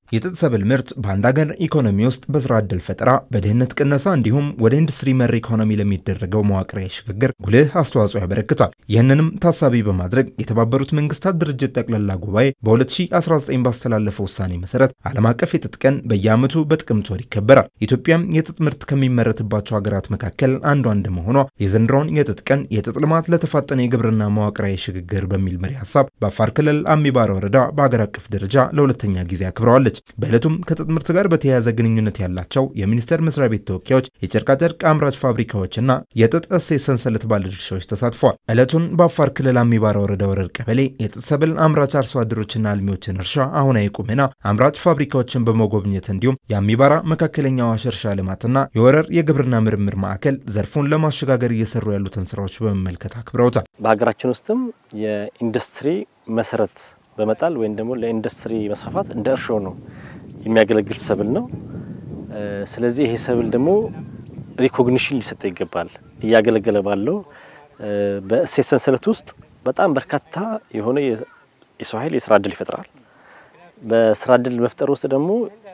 የጥጥ ሰብል ምርት በአንድ ሀገር ኢኮኖሚ ውስጥ በስራ ዕድል ፈጠራ፣ በድህነት ቅነሳ እንዲሁም ወደ ኢንዱስትሪ መር ኢኮኖሚ ለሚደረገው መዋቅራዊ ሽግግር ጉልህ አስተዋጽኦ ያበረክቷል። ይህንንም ታሳቢ በማድረግ የተባበሩት መንግስታት ድርጅት ጠቅላላ ጉባኤ በ2019 ባስተላለፈው ውሳኔ መሰረት ዓለም አቀፍ የጥጥ ቀን በየዓመቱ በጥቅምት ወር ይከበራል። ኢትዮጵያም የጥጥ ምርት ከሚመረትባቸው ሀገራት መካከል አንዷ እንደመሆኗ የዘንድሮውን የጥጥ ቀን የጥጥ ልማት ለተፋጠነ የግብርና መዋቅራዊ ሽግግር በሚል መሪ ሀሳብ በአፋር ክልል አሚባራ ወረዳ በአገር አቀፍ ደረጃ ለሁለተኛ ጊዜ አክብረዋለች። በዕለቱም ከጥጥ ምርት ጋር በተያያዘ ግንኙነት ያላቸው የሚኒስቴር መስሪያ ቤት ተወካዮች፣ የጨርቃጨርቅ አምራች ፋብሪካዎችና የጥጥ እሴት ሰንሰለት ባለድርሻዎች ተሳትፈዋል። ዕለቱን በአፋር ክልል አሚባራ ወረዳ ወረር ቀበሌ የጥጥ ሰብል አምራች አርሶ አደሮችና አልሚዎችን እርሻ አሁናዊ ቁመና፣ አምራች ፋብሪካዎችን በመጎብኘት እንዲሁም የአሚባራ መካከለኛ አዋሽ እርሻ ልማትና የወረር የግብርና ምርምር ማዕከል ዘርፉን ለማሸጋገር እየሰሩ ያሉትን ስራዎች በመመልከት አክብረውታል። በሀገራችን ውስጥም የኢንዱስትሪ መሰረት በመጣል ወይም ደግሞ ለኢንዱስትሪ መስፋፋት እንደ እርሾ ነው የሚያገለግል ሰብል ነው። ስለዚህ ይሄ ሰብል ደግሞ ሪኮግኒሽን ሊሰጠው ይገባል። እያገለገለ ባለው በእሴት ሰንሰለት ውስጥ በጣም በርካታ የሆነ የሰው ኃይል የስራ እድል ይፈጥራል። በስራ እድል መፍጠር ውስጥ ደግሞ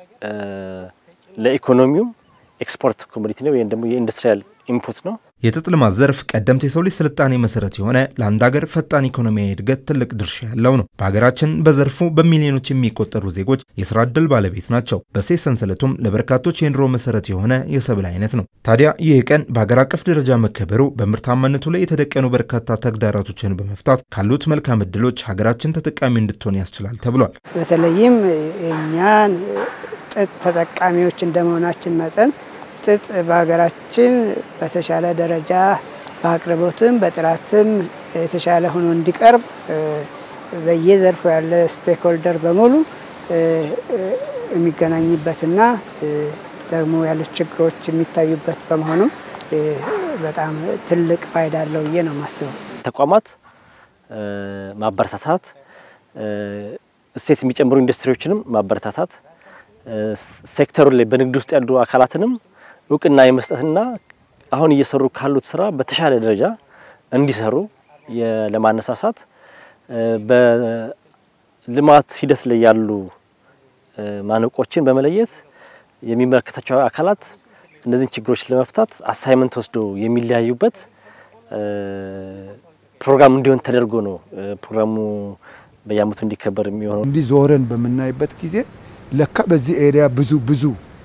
ለኢኮኖሚውም ኤክስፖርት ኮሞዲቲ ነው ወይም ደግሞ የኢንዱስትሪያል ኢንፑት ነው። የጥጥ ልማት ዘርፍ ቀደምት የሰው ልጅ ስልጣኔ መሰረት የሆነ ለአንድ ሀገር ፈጣን ኢኮኖሚያዊ እድገት ትልቅ ድርሻ ያለው ነው። በሀገራችን በዘርፉ በሚሊዮኖች የሚቆጠሩ ዜጎች የስራ ዕድል ባለቤት ናቸው። በእሴት ሰንሰለቱም ለበርካቶች የኑሮ መሰረት የሆነ የሰብል አይነት ነው። ታዲያ ይህ ቀን በሀገር አቀፍ ደረጃ መከበሩ በምርታማነቱ ላይ የተደቀኑ በርካታ ተግዳሮቶችን በመፍታት ካሉት መልካም እድሎች ሀገራችን ተጠቃሚ እንድትሆን ያስችላል ተብሏል። በተለይም እኛን ጥጥ ተጠቃሚዎች እንደመሆናችን መጠን ጥጥ በሀገራችን በተሻለ ደረጃ በአቅርቦትም በጥራትም የተሻለ ሆኖ እንዲቀርብ በየዘርፉ ያለ ስቴክሆልደር በሙሉ የሚገናኝበትና ደግሞ ያሉት ችግሮች የሚታዩበት በመሆኑም በጣም ትልቅ ፋይዳ አለው ብዬ ነው የማስበው። ተቋማት ማበረታታት፣ እሴት የሚጨምሩ ኢንዱስትሪዎችንም ማበረታታት፣ ሴክተሩ ላይ በንግድ ውስጥ ያሉ አካላትንም እውቅና የመስጠትና አሁን እየሰሩ ካሉት ስራ በተሻለ ደረጃ እንዲሰሩ ለማነሳሳት በልማት ሂደት ላይ ያሉ ማነቆችን በመለየት የሚመለከታቸው አካላት እነዚህን ችግሮች ለመፍታት አሳይመንት ወስዶ የሚለያዩበት ፕሮግራም እንዲሆን ተደርጎ ነው ፕሮግራሙ በየዓመቱ እንዲከበር የሚሆነው። እንዲህ ዞረን በምናይበት ጊዜ ለካ በዚህ ኤሪያ ብዙ ብዙ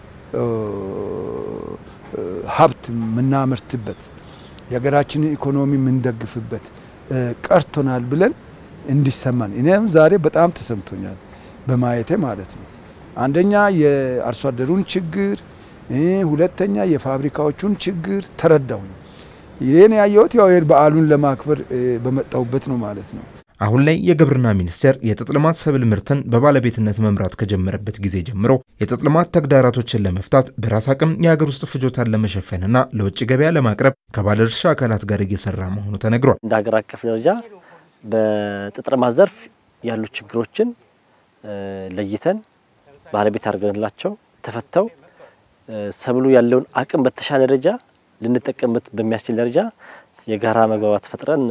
ሀብት የምናመርትበት የሀገራችንን ኢኮኖሚ የምንደግፍበት ቀርቶናል ብለን እንዲሰማን እኔም ዛሬ በጣም ተሰምቶኛል በማየቴ ማለት ነው። አንደኛ የአርሶ አደሩን ችግር፣ ሁለተኛ የፋብሪካዎቹን ችግር ተረዳሁኝ። ይህን ያየሁት ያው በዓሉን ለማክበር በመጣሁበት ነው ማለት ነው። አሁን ላይ የግብርና ሚኒስቴር የጥጥ ልማት ሰብል ምርትን በባለቤትነት መምራት ከጀመረበት ጊዜ ጀምሮ የጥጥ ልማት ተግዳሮቶችን ለመፍታት በራስ አቅም የሀገር ውስጥ ፍጆታን ለመሸፈንና ለውጭ ገበያ ለማቅረብ ከባለድርሻ አካላት ጋር እየሰራ መሆኑ ተነግሯል። እንደ ሀገር አቀፍ ደረጃ በጥጥ ልማት ዘርፍ ያሉ ችግሮችን ለይተን ባለቤት አድርገንላቸው ተፈተው ሰብሉ ያለውን አቅም በተሻለ ደረጃ ልንጠቀምበት በሚያስችል ደረጃ የጋራ መግባባት ፈጥረን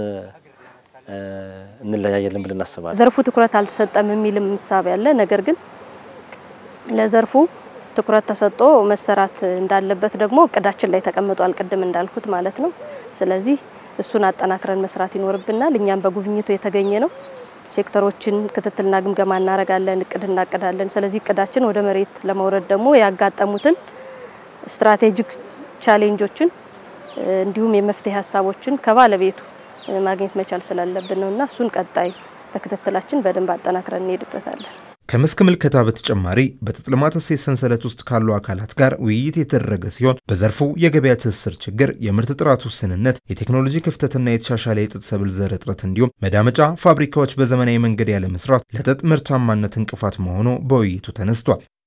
እንለያየለን ብለን እናስባለን። ዘርፉ ትኩረት አልተሰጠም የሚልም ምሳቤ ያለ፣ ነገር ግን ለዘርፉ ትኩረት ተሰጥቶ መሰራት እንዳለበት ደግሞ እቅዳችን ላይ ተቀምጧል፣ ቅድም እንዳልኩት ማለት ነው። ስለዚህ እሱን አጠናክረን መስራት ይኖርብናል። እኛም በጉብኝቱ የተገኘ ነው። ሴክተሮችን ክትትልና ግምገማ እናደርጋለን፣ እቅድ እናቅዳለን። ስለዚህ እቅዳችን ወደ መሬት ለመውረድ ደግሞ ያጋጠሙትን ስትራቴጂክ ቻሌንጆችን እንዲሁም የመፍትሄ ሀሳቦችን ከባለቤቱ ማግኘት መቻል ስላለብን ነውና እሱን ቀጣይ በክትትላችን በደንብ አጠናክረን እንሄድበታለን። ከመስክ ምልከታ በተጨማሪ በጥጥ ልማት እሴት ሰንሰለት ውስጥ ካሉ አካላት ጋር ውይይት የተደረገ ሲሆን በዘርፉ የገበያ ትስስር ችግር፣ የምርት ጥራት ውስንነት፣ የቴክኖሎጂ ክፍተትና የተሻሻለ የጥጥ ሰብል ዘር እጥረት እንዲሁም መዳመጫ ፋብሪካዎች በዘመናዊ መንገድ ያለ መስራት ለጥጥ ምርታማነት እንቅፋት መሆኑ በውይይቱ ተነስቷል።